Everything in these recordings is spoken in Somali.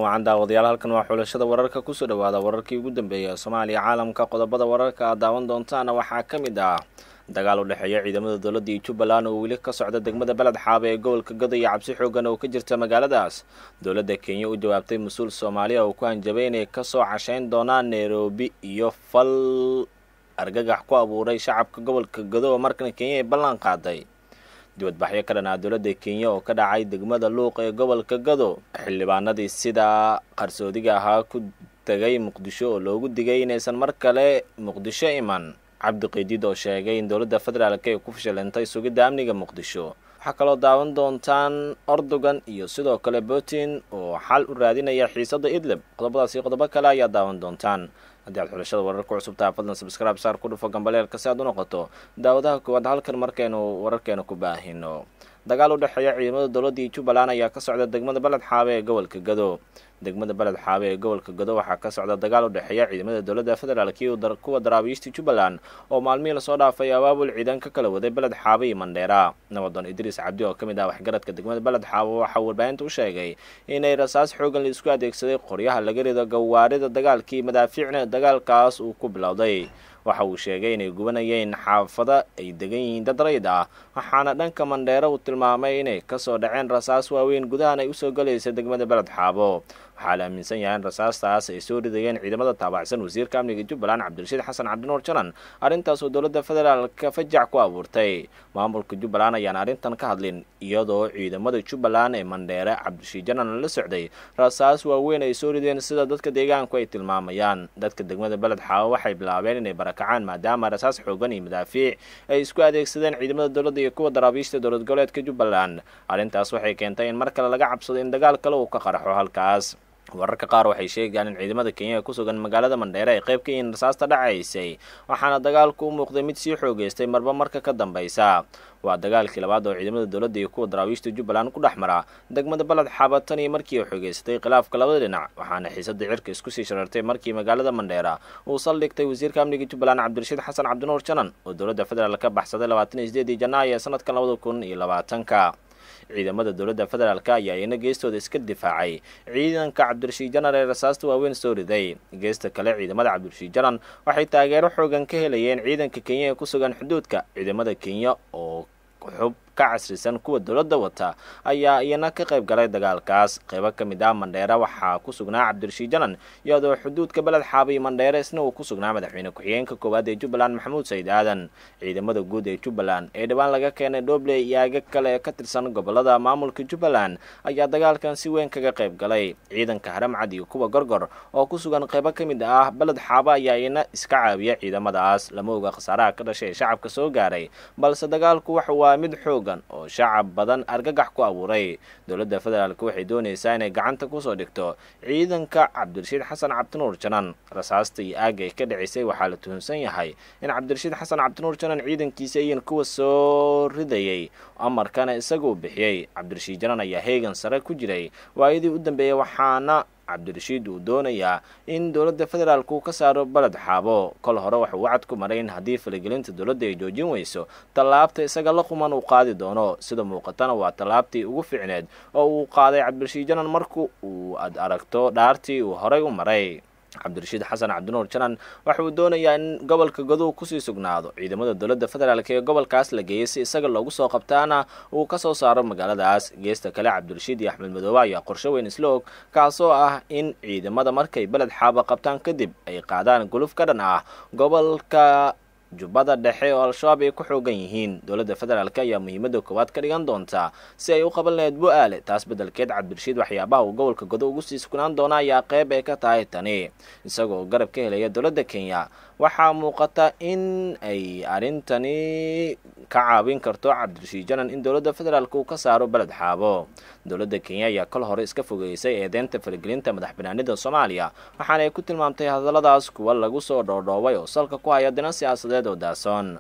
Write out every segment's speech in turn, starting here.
wacan daawadayaal halkan waa xulashada wararka kusoo dhawaada wararkii ugu dambeeyay ee soomaaliya caalamka qodobada wararka aad daawan doontaana waxaa ka mid ah dagaal u dhexeeya ciidamada dowladda iyo jubbaland oo weli ka socda degmada beled xaabe ee gobolka gado iyo cabsi xoogan oo ka jirta magaaladaas dowladda kenya u jawaabtay mas-uul soomaaliya oo ku hanjabay inay kasoo cashayn doonaan nairobi iyo fal argagax ku abuuray shacabka gobolka gado oo markan kenya ay ballan qaaday dibadbaxyo ka dhan ah dowladda kenya oo ka dhacay degmada luuq ee gobolka gado xildhibaanadii sida qarsoodiga ahaa ku tegay muqdisho oo loogu digay inaysan mar kale muqdisho iman cabdi qiidid oo sheegay in dowladda federaalk ay ku fashilantay sugidda amniga muqdisho waxaa kaloo daawan doontaan ordogan iyo sidoo kale putin oo xal u raadinaya xiisadda idlib qodobadaasi qodobo kale ayaa daawan doontaan haddii aad xulashada wararka cusubtaha fadlan sabscribe saar ku dhufo gambaleelka si aad u noqoto daawadaha koowaad halkan markaynu wararkeena ku baahino dagaal u dhexeeya ciidamada dowladda iyo jubbaland ayaa ka socda degmada beled xaabe ee gobolka gado degmada beled xaabe ee gobolka gado waxaa ka socda dagaal u dhexeeya ciidamada dowladda federaalk iyo kuwa daraabiishta jubbaland oo maalmihii lasoo dhaafay abaabul ciidan ka kala waday beled xaabe iyo mandheera nabadoon idriis cabdi oo ka mid ah waxgaradka degmada beled xaabe waxaa warbaahinta u sheegay inay rasaas xoogan la isku adeegsaday qoryaha laga rido gawaarida dagaalkii madaafiicna dagaalkaas uu ku bilowday waxa uu sheegay inay gubanayeen xaafada ay degan yihiin dad rayd ah waxaana dhanka mandheero uu tilmaamay inay kasoo dhaceen rasaas waaweyn gudahan ay usoo galaysa degmada beled xaabo waxaa la aaminsan yahay in rasaastaas ay soo ridayeen ciidamada taabacsan wasiirka amniga jubbaland cabdirashiid xasan cabdinuur jalan arrintaas oo dowladda federaalka fajac ku abuurtay maamulka jubbaland ayaan arrintan ka hadlin iyadoo ciidamada jubbaland ee mandheere cabdirashiid jalan la socday rasaas waaweyn ay soo rideen sida dadka deegaanku ay tilmaamayaan dadka degmada beled xaabo waxay bilaabeen inay barakacaan maadaama rasaas xoogan iyo madaafiic ay isku adeegsadeen ciidamada dowladda iyo kuwa daraabiishta dowlad goboleedka jubbaland arrintaas waxay keentay in mar kale laga cabsado in dagaal kale uu ka qaraxo halkaas wararka qaar waxay sheegayaan in ciidamada kenya ee ku sugan magaalada mandheere ay qayb ka yihiin rasaasta dhacaysay waxaana dagaalku u muuqday mid sii xoogeystay marba marka ka dambaysa waa dagaalkii labaad oo ciidamada dowladda iyo kuwa daraawiishta jubbaland ku dhex mara degmada beled xaaba tan iyo markii ay xoogeysatay khilaafka labada dhinac waxaana xiisadda cirka isku sii sharartay markii magaalada mandheera uu saldhigtay wasiirka amniga jubbaland cabdirashiid xasan cabdinuur janan oo dowladda federaal ka baxsaday labaatan iyo sideedii janaayo ee sanadkan labada kun iyo labaatanka ciidamada dowladda federaalk ayaa iyana geestooda iska difaacay ciidanka cabdirashiid janan ee rasaasta waaweyn soo riday geesta kale ciidamada cabdirashiid janan waxay taageero xoogan ka helayeen ciidanka kenya ee ku sugan xuduudka ciidamada kenya oo xub ka casrisan kuwa dowladda wata ayaa iyana ka qayb galay dagaalkaas qaybo ka mid ah mandheere waxaa ku sugnaa cabdirashiid janan iyadoo xuduudka beled xaaba iyo mandheere isna uu ku sugnaa madaxweyne ku-xigeenka koowaad ee jubbaland maxamuud sayid aadan ciidamada guud ee jubbaland ee dhowaan laga keenay dhobley iyo aagag kale ee ka tirsan gobolada maamulka jubbaland ayaa dagaalkan si weyn kaga qayb galay ciidanka haramcad iyo kuwa gorgor oo ku sugan qaybo ka mid ah beled xaaba ayaa iyana iska caawiya ciidamadaas lama oga khasaaraha ka dhashay ee shacabka soo gaaray balse dagaalku waxa waa mid xoog oo shacab badan argagax ku abuuray dowladda federaalk waxay doonaysaa inay gacanta kusoo dhigto ciidanka cabdirashiid xasan cabdinuur janan rasaasta iyo aagga ay ka dhicisay waxaa la tuhunsan yahay in cabdirashiid xasan cabdinuur janan ciidankiisa iyan kuwa soo ridayay amarkana isaguu bixiyey cabdirashiid janan ayaa heegan sare ku jiray waayadii u dambeeyay waxaana cabdirashiid uu doonayaa in dowladda federaalk uu ka saaro beled xaabo kol hore waxuu wacad ku maray in haddii faligelinta dowladda ay joojin weyso tallaabta isaga la quman uu qaadi doono sida muuqatana waa tallaabtii ugu ficneed oo uu qaaday cabdirashiid janan marku uu ad aragto dhaartii uu horay u maray cabdirashiid xasan cabdinuur janan waxa uu doonayaa in gobolka godow kusii sugnaado ciidamada dowladda federaalk ee gobolkaas la geeyay si isaga loogu soo qabtaana uu ka soo saaro magaaladaas geesta kale cabdirashiid iyo axmed madoobe ayaa qorsho weyn isla og kaasoo ah in ciidamada markay beled xaaba qabtaan kadib ay qaadaan guluf ka dhan ah gobolka jubbada dhexe oo al-shabaab ay ku xoogan yihiin dowladda federaalk ayaa muhiimadda koowaad ka dhigan doonta si ay u qaban lahayd bu-aale taas beddelkeed cabdirashiid waxyaabaha uu gobolka godo ugu sii sugnaan doona ayaa qeyb ay ka tahay tani isagoo garab ka helaya dowladda kenya waxaa muuqata in ay arrintani ka caawin karto cabdirashiid janan in dowladda federaalk uu ka saaro beled xaabo dowladda kenya ayaa kol hore iska fogeysay eedeynta faragelinta madax banaanida soomaaliya waxaana ay ku tilmaamtay hadalladaas kuwa lagu soo dhoodhoobay oo salka ku haya dinan siyaasadeed oo daasoon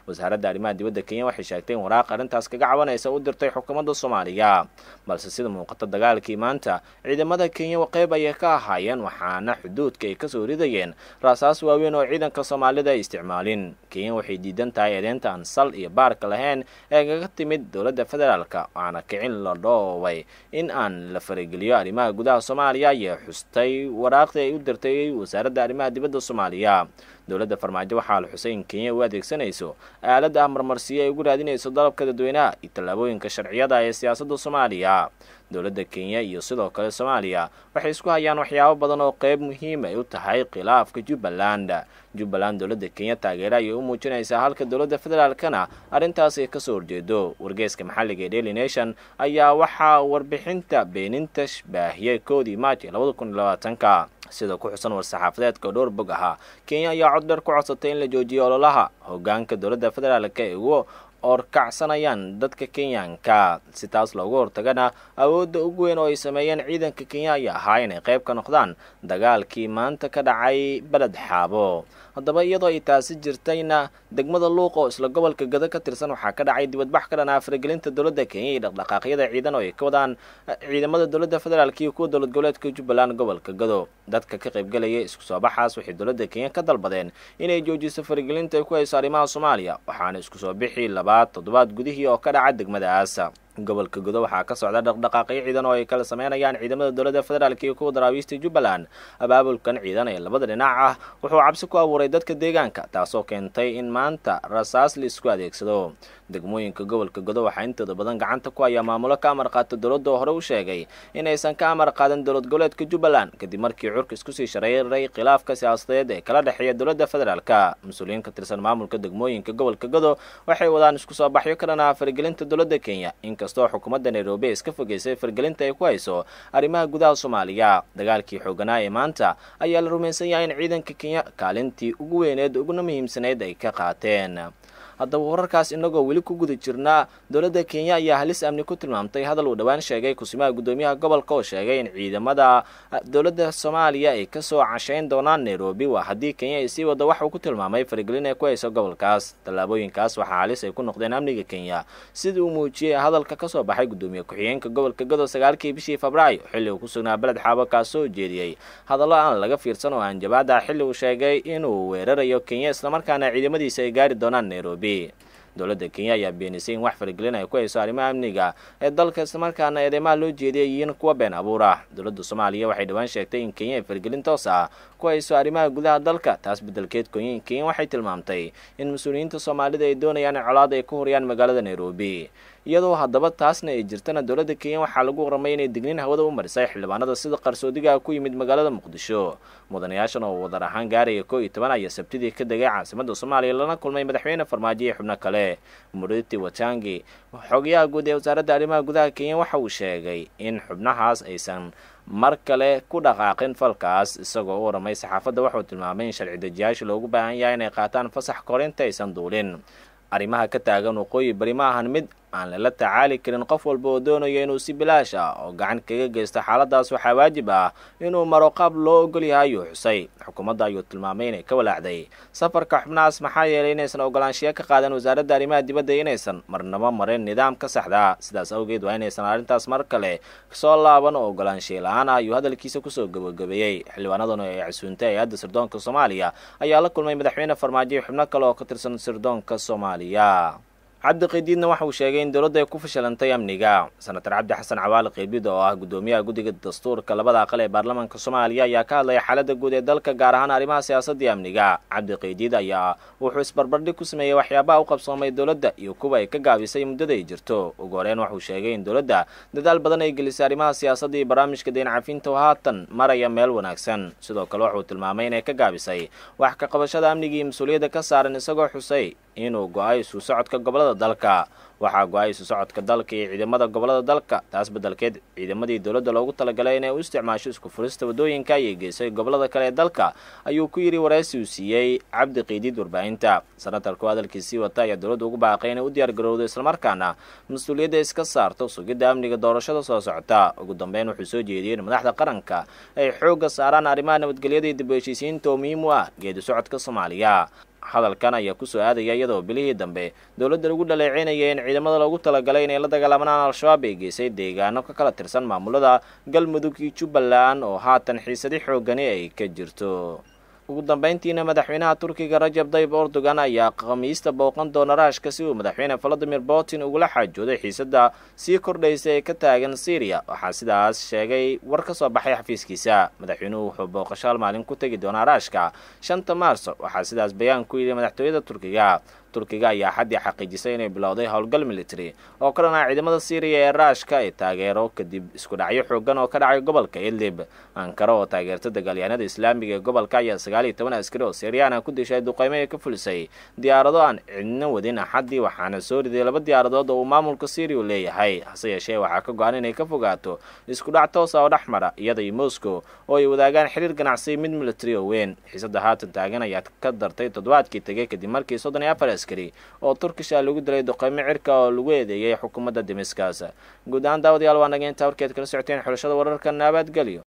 wasaaradda arrimaha dibadda kenya waxay sheegtay in waraaq arrintaas kaga cabanaysa u dirtay xukuumadda soomaaliya balse sida muuqata dagaalkii maanta ciidamada kenya qeyb ayay ka ahaayeen waxaana xuduudka ay kasoo ridayeen raasaas waaweyn oo ciidanka soomaalida ay isticmaalin kenya waxay diidan tahay eedeynta aan sal iyo baarka lahayn ee kaga timid dowladda federaalka waxaana kicin la dhoobay in aan la farageliyo arrimaha gudaha soomaaliya ayay xustay waraaqdii ay u dirtay wasaaradda arrimaha dibadda soomaaliya dowladda farmaajo waxaa la xusay in kenya u adeegsanayso aalada ah marmarsiyo ay ugu raadinayso dalabka dadweynaha iyo tallaabooyinka sharciyada ee siyaasadda soomaaliya dowladda kenya iyo sidoo kale soomaaliya waxay isku hayaan waxyaabo badan oo qeyb muhiim ay u tahay khilaafka jubbaland jubbaland dowladda kenya taageero ayay u muujinaysaa halka dowladda federaalkana arrintaas ay kasoo horjeedo wargeeska maxalliga ee daily nation ayaa waxaa warbixinta beeninta baahiyey koodii maaji labada kun iyo labaatanka sida ku xusan war-saxaafadeedka dhowr bog ahaa kenya ayaa cod dheer ku codsatay in la joojiyo ololaha hogaanka dowladda federaalka ee ugu orkacsanayaan dadka kenyaanka si taas loogu hortagana awoodda ugu weyn oo ay sameeyeen ciidanka kenya ayaa ahaa inay qayb ka noqdaan dagaalkii maanta ka dhacay beled xaabo haddaba iyadoo ay taasi jirtayna degmada luuq oo isla gobolka gado ka tirsan waxaa ka dhacay dibadbax ka dhanaa faragelinta dowladda kenya iyo dhaqdhaqaaqyada ciidan oo ay ka wadaan ciidamada dowladda federaalk iyo kuwa dowlad goboleedka jubbaland gobolka gado dadka ka qaybgalaya isku soo baxaas waxay dowladda kenya ka dalbadeen inay joojiso faragelinta ay ku hayso arrimaha soomaaliya waxaana isku soo bixi labaad toddobaad gudihii oo ka dhaca degmadaas gobolka gudo waxaa ka socda dhaqdhaqaaqyo ciidan oo ay kala sameynayaan ciidamada dowladda federaalk iyo kuwa daraawiista jubbaland abaabulkan ciidan ee labada dhinac ah wuxuu cabsi ku abuuray dadka deegaanka taasoo keentay in maanta rasaas la isku adeegsado degmooyinka gobolka godo waxaa intooda badan gacanta ku hayaa maamulo ka amar qaata dowladda oo hore u sheegay inaysan ka amar qaadan dowlad goboleedka jubbaland kadib markii curka isku sii shareeray khilaafka siyaasadeed ee kala dhexeeya dowladda federaalka mas-uuliyiin ka tirsan maamulka degmooyinka gobolka godo waxay wadaan isku soo baxyo ka dhanaa faragelinta dowladda kenya inkastoo xukuumadda nairobi iska fogeysay fargelinta ay ku hayso arrimaha gudaha soomaaliya dagaalkii xooganaa ee maanta ayaa la rumaysan yahay in ciidanka kenya kaalintii ugu weyneed uguna muhiimsanayd ay ka qaateen haddaba wararkaas inagoo weli ku guda jirnaa dowladda kenya ayaa halis amni ku tilmaamtay hadal uu dhowaan sheegay kusimaha guddoomiyaha gobolka oo sheegay in ciidamada dowladda soomaaliya ay kasoo cashayn doonaan nairobi waa haddii kenya ay sii waddo wax uu ku tilmaamay faragelin ay ku hayso gobolkaas tallaabooyinkaas waxaa halis ay ku noqdeen amniga kenya sida uu muujiyey hadalka kasoo baxay guddoomiye ku-xigeenka gobolka gado sagaalkii bishii febraayo xilli uu ku sugnaa beled xaabo kaasoo jeediyey hadallo aan laga fiirsan oo hanjabaada xilli uu sheegay inuu weerarayo kenya islamarkaana ciidamadiisa ay gaari doonaan nairobi dowladda kenya ayaa beenisay in wax faragelin ay ku hayso arrimaha amniga ee dalka islamarkaana eedeymaha loo jeediyay yihiin kuwa been abuur ah dowladda soomaaliya waxay dhowaan sheegtay in kenya ay faragelin toos ah ku hayso arrimaha gudaha dalka taas beddelkeed kenya waxay tilmaamtay in mas-uuliyiinta soomaalida ay doonayaan in colaad ay ku horiyaan magaalada nairobi iyadoo haddaba taasna ay jirtana dowladda kenya waxaa lagu waramay inay digniin hawada u marisay xildhibaanada sida qarsoodiga ku yimid magaalada muqdisho mudanayaashan oo wadar ahaan gaaraya koo iyo toban ayaa sabtidii ka degay caasimadda soomaaliya lana kulmay madaxweyne farmaajo iyo xubno kale muriti watangi xogayaha guud ee wasaaradda arrimaha gudaha kenya waxa uu sheegay in xubnahaas aysan mar kale ku dhaqaaqin falkaas isagoo u waramay saxaafadda waxauu tilmaamay in sharci dejiyaasha loogu baahan yahay inay qaataan fasax korinta aysan duulin arrimaha ka taagan waqooyi bari ma ahan mid aan lala tacaali karin qof walba oo doonaya inuu si bilaash ah oo gacan kaga geysto xaaladaas waxaa waajib ah inuu maro qaab loo ogol yahay ayuu xusay xukuumadda ayuu tilmaamay inay ka walaacday safarka xubnahaas maxaa yeelay inaysan ogolaanshiya ka qaadan wasaaradda arrimaha dibadda inaysan marnabo marin nidaamka saxda sidaas awgeed waa inaysan arrintaas mar kale soo laaban oo ogolaanshiya la-aan ah ayuu hadalkiisa kusoo gabagabeeyey xildhibaanadan oo ay casuuntay hay-adda sirdoonka soomaaliya ayaa la kulmay madaxweyne farmaajo iyo xubno kale oo ka tirsan sirdoonka soomaaliya cabdi qiidiidna waxa uu sheegay in dowladda ay ku fashilantay amniga senatar cabdi xasan cawaali qiibid oo ah guddoomiyaha guddiga dastuurka labada aqal ee baarlamaanka soomaaliya ayaa ka hadlaya xaaladda guud ee dalka gaar ahaan arrimaha siyaasadii amniga cabdi qiidiid ayaa wuxuu isbarbardhig ku sameeyey waxyaabaha u qabsoomay dowladda iyo kuwa ay ka gaabisay muddada ay jirto ugu horeyn waxuu sheegay in dowladda dadaal badan ay gelisay arrimaha siyaasadda iyo barnaamijka deyn cafinta oo haatan maraya meel wanaagsan sidoo kale wuxuu tilmaamay inay ka gaabisay wax ka qabashada amniga iyo mas-uuliyadda ka saaran isagoo xusay inuu go-ay isu socodka gobolada dalka waxaa go-ay isu socodka dalka iyo ciidamada gobolada dalka taas beddelkeed ciidamadii dowladda loogu talagalay inay u isticmaasho isku furista waddooyinka ayay geysay gobolada kale ee dalka ayuu ku yidhi waraysi uu siiyey cabdi qiidiid warbaahinta sanatarku hadalkiisii wata ayaa dowladda ugu baaqay inay u diyaargarowdo islamarkaana mas-uuliyadda iska saarto sugidda amniga doorashada soo socota ugu dambeyn wuxuu soo jeediyey in madaxda qaranka ay xoogga saaraan arrimaha nabadgelyada iyo dib u heshiisiinta oo muhiim u ah geedi socodka soomaaliya hadalkan ayaa kusoo aadaya iyadoo bilihii dambe dowladda lagu dhaleeceynaya in ciidamada loogu talagalay inay la dagaalamanaan al-shabaab ay geysay deegaano ka kala tirsan maamulada galmudug iyo jubbaland oo haatan xiisadi xoogani ay ka jirto ugu dambeyntiina madaxweynaha turkiga rajab dayib erdogan ayaa khamiista booqan doona raashka si uu madaxweyne valadimir putin ugula xaajooday xiisadda sii kordhaysa ee ka taagan syriya waxaa sidaas sheegay war ka soo baxay xafiiskiisa madaxweynuhu wuxuu booqasho hal maalin ku tegi doonaa raashka shanta maarso waxaa sidaas bayaan ku yidhi madaxtooyada turkiga turkiga ayaa xaddii xaqiijisay inay bilowday howlgal military oo ka dhanaa ciidamada syriya ee raashka ay taageero kadib isku dhacyo xoogan oo ka dhacay gobolka idlib ankara oo taageerta dagaalyahanada islaamiga ee gobolka ayaa sagaal iyo toban askari oo syriyaana ku dishay duqeymo ay ka fulisay diyaarado aan cidna wadin axaddii waxaana soo riday laba diyaaradood oo uu maamulka syriya leeyahay hase yeeshee waxaa ka go-an inay ka fogaato isku dhac toosa oo dhex mara iyada iyo moscow oo ay wadaagaan xiriir ganacsi mid military oo weyn xiisadda haatan taagan ayaa ka dartay toddobaadkii tegay kadib markii soddon iyo afar oo turkisha lagu dilay duqeymo cirka oo lagu eedeeyay xukuumadda dimiskas guud ahaan daawadayaal waa naga intaa warkeed kala socoteen xulashada wararka nabadgelyo